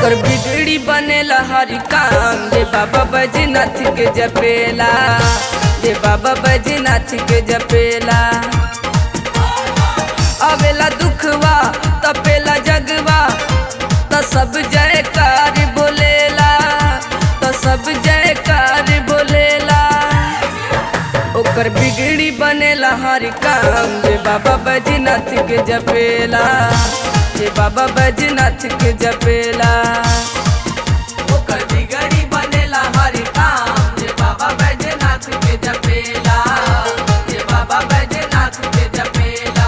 ओकर बिगड़ी बनेला हर काम जे बाबा बजनाथ के जपेला जे बाबा बजनाथ के जपेला अवेला दुखवा तपेला जगवा त सब जयकार बोलेला त सब जयकार बोलेला ओकर बिगड़ी बनेला हर काम जे बाबा बजनाथ के जपेला जे बाबा बजनाथ के जपेला ओकर बिगड़ी बनेला हर काम जे बाबा बजनाथ के जपेला जे बाबा बजनाथ के जपेला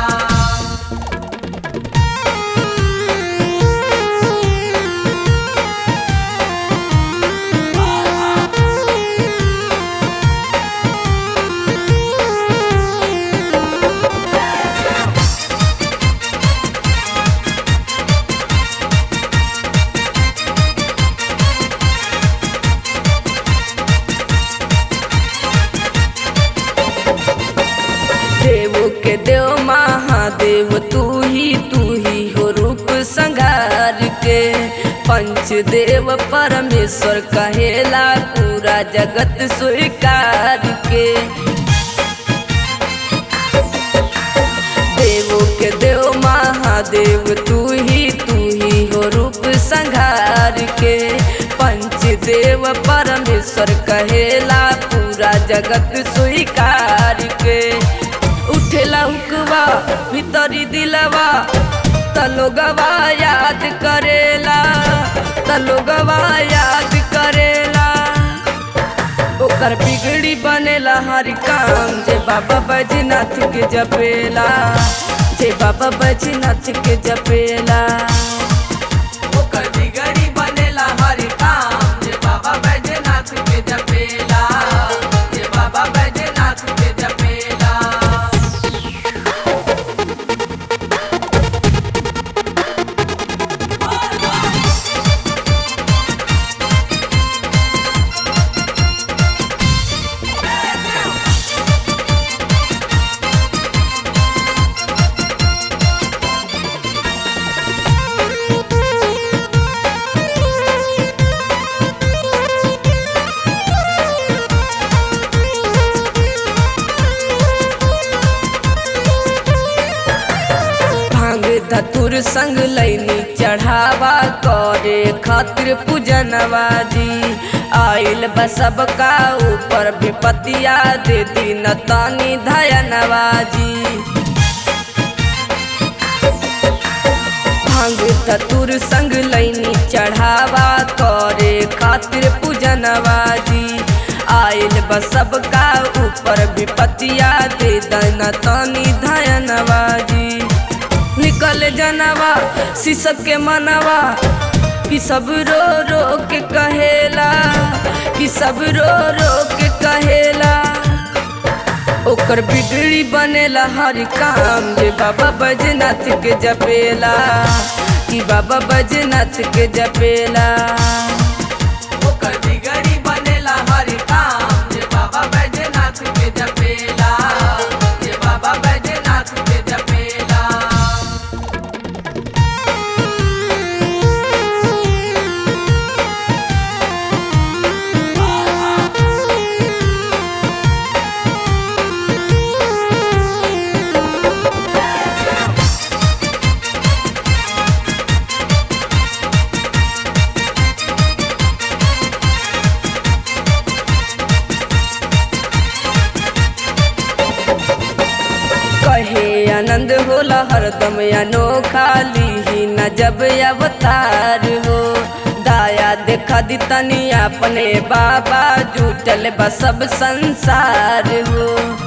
देव के देव महादेव तू ही तू ही हो रूप संघार के पंचदेव परमेश्वर कहेला पूरा जगत स्वीकार के देवो के देव महादेव तू ही तू ही हो रूप संघार के पंचदेव परमेश्वर कहेला पूरा जगत स्वीकार के उठेला हुकवा भीतरी दिलवा तलोगवा याद करेला तलोगवा याद करेला ओकर बिगड़ी बनेला हर काम जे बाबा बजनाथ के जपेला जे बाबा बजनाथ के जपेला ओकर बिगड़ी बनेला हर काम जे बाबा बजनाथ के जपेला जे बाबा बजनाथ के जपेला भांग धतुर संग लैनी चढ़ावा करे खातिर पूजनवा जी आइल बसब का ऊपर विपतिया दे दिन तानी धयनवा जी भांग धतुर संग लैनी चढ़ावा करे खातिर पूजनवा जी आइल बसब का ऊपर विपतिया दे दन तानी धयनवा जी निकल जनवा शीशक के मनवा कि सब रो रो के कहेला कि सब रो रो के कहेला ओकर बिगड़ी बनेला हर काम जे बाबा बजनाथ के जपेला कि बाबा बजनाथ के जपेला ओकर बिगड़ी बनेला हर काम जे बाबा बजनाथ के जपेला जे बाबा बजनाथ के जपेला कहे आनंद होला हरदम अनोखा लीही न जब अवतार हो दाया देखा दी तनी अपने बाबा जुटल बा सब संसार हो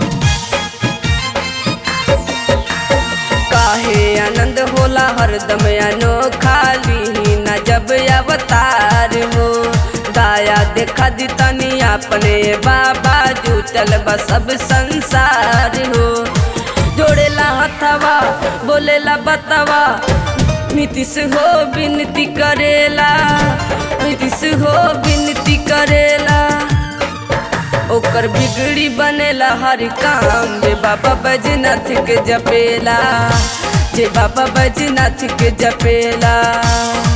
काहे आनंद होला हरदम अनोखा लीही न जब अवतार हो दाया देखा दी तनी अपने बाबा जुटल बा सब संसार हो जोड़ेला हथवा बोलेला बतवा नीतीश हो विनती करेला नीतीश हो विनती करेला ओकर बिगड़ी बनेला हर काम जे बाबा बैजनाथ के जपेला जे बाबा बैजनाथ के जपेला